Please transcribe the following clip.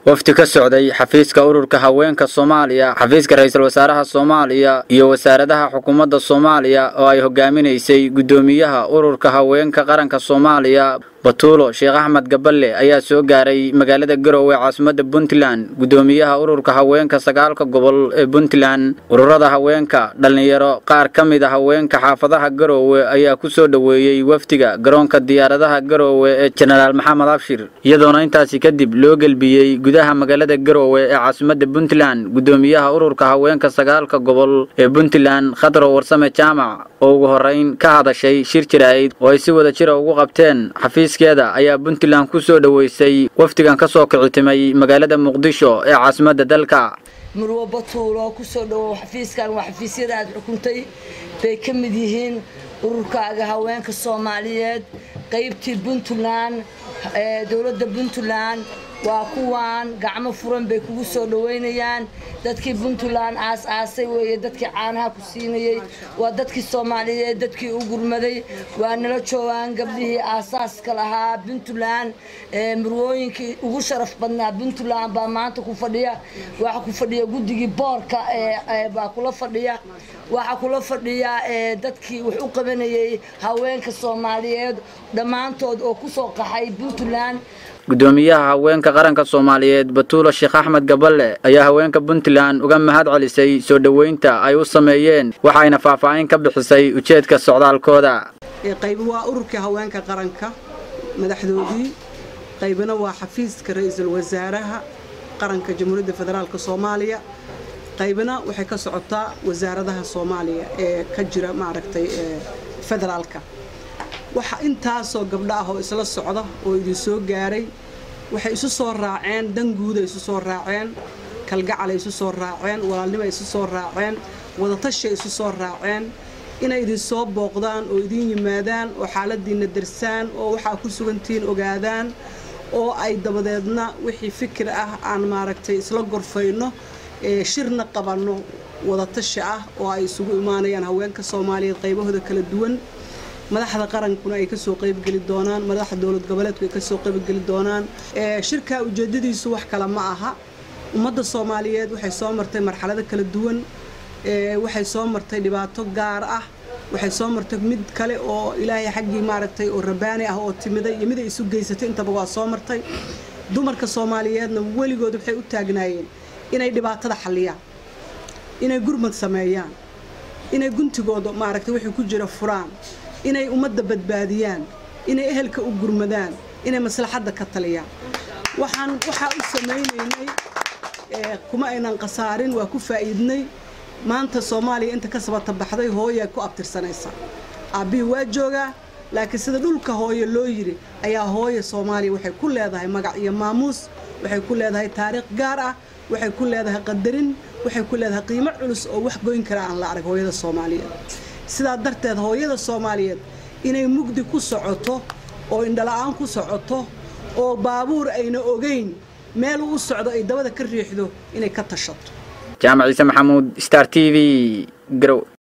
wafdi ka socday xafiiska ururka haweenka soomaaliya xafiiska ra-iisul wasaaraha soomaaliya iyo wasaaradaha xukuumadda soomaaliya oo ay hogaaminaysay guddoomiyaha ururka haweenka qaranka soomaaliya batuulo sheekh axmed gaballe ayaa soo gaaray magaalada garowe caasimadda puntland guddoomiyaha ururka haweenka sagaalka gobol ee puntland ururada haweenka dhallinyaro qaar ka mid a haweenka xaafadaha garowe ayaa ku soo dhoweeyey wafdiga garoonka diyaaradaha garowe ee jenaraal maxamed abshir iyadoona intaasi kadib loo gelbiyey gudaha magaalada garowe ee caasimadda puntland guddoomiyaha ururka haweenka sagaalka gobol ee puntland khadro warsame jaamac oo ugu horeyn ka hadashay shir jiraa'id oo ay si wada jira ugu qabteen xafiiskeeda ayaa puntland ku soo dhoweysay wafdigan ka soo kicitimay magaalada muqdisho ee caasimadda dalka murwo batuulo kusoo dhowow xafiiskan waa xafiisyada aad xukuntay bay ka mid yihiin ururkaaga haweenka soomaaliyeed qaybtii puntland dowladda puntland waa kuwaan gacmo furan bay kugu soo dhoweynayaan dadkii puntland aas-aasay weeye dadkii caanaha ku siinayey waa dadkii soomaaliyeed dadkii u gurmaday waa nala joogaan gabdhihii aasaaska lahaa puntland murwooyinkii ugu sharaf badnaa puntland baa maanta ku fadhiya waxaa ku fadhiya guddigii boorka baa kula fadhiya waxaa kula fadhiya dadkii wax u qabanayay haweenka soomaaliyeed dhammaantood oo kusoo qaxay puntland guddoomiyaha haweenka qaranka soomaaliyeed batuulo sheekh axmed gaballe ayaa haweenka puntland uga mahad celisay soo dhoweynta ay u sameeyeen waxayna faahfaahin ka bixisay ujeedka socdaalkooda qaybi waa ururkii haweenka qaranka madaxdoodii qaybina waa xafiiska ra-iisul wasaaraha qaranka jamhuuriyadda federaalk soomaaliya qaybina waxay ka socotaa wasaaradaha soomaaliya ee ka jira maaragtay federaalka waxa intaasoo gabdho ah oo isla socda oo idin soo gaaray waxay isu soo raaceen danguuda isu soo raaceen kalgacalay isu soo raaceen walaalnimay isu soo raaceen wadatashay isu soo raaceen inay idin soo booqdaan oo idin yimaadaan oo xaaladiinna darsaan oo waxaa ku sugantihiin ogaadaan oo ay dabadeedna wixii fikir ah aan maaragtay isla gorfayno shirna qabanno wadatashi ah oo ay isugu imaanayaan haweenka soomaaliyeed qaybahooda kala duwan madaxda qarankuna ay kasoo qaybgeli doonaan madaxda dowlad goboleedku ay kasoo qaybgeli doonaan shirkaa ujeedadiisu wax kale ma aha ummadda soomaaliyeed waxay soo martay marxalado kala duwan waxay soo martay dhibaato gaar ah waxay soo martay mid kale oo ilaahay xaggii maaragtay oo rabaani ah oo timiday iyo mid ay isu geysatay intaba waa soo martay dumarka soomaaliyeedna weligood waxay u taagnaayeen inay dhibaatada xalliyaan inay gurmad sameeyaan inay guntigooda maaragtay wixii ku jira furaan inay ummadda badbaadiyaan inay ehelka u gurmadaan inay maslaxadda ka taliyaan waxaan waxaa u samaynaynay kuma aynan khasaarin waa ku faa'iidnay maanta soomaaliya inta ka sabata baxday hooyaa ku abtirsanaysa aabbihii waa joogaa laakiin sida dhulka hooye loo yidhi ayaa hooya soomaaliya waxay ku leedahay magac iyo maamuus waxay ku leedahay taariikh gaar ah waxay ku leedahay qadarin waxay ku leedahay qiimo culus oo wax goyn kara aan la arag hooyada soomaaliyeed sidaa darteed hooyada soomaaliyeed inay mugdi ku socoto oo indhala-aan ku socoto oo baabuur ayna ogeyn meel u socdo ay dabada ka riixdo inay ka tashato jaamac ciise maxamuud star t v garow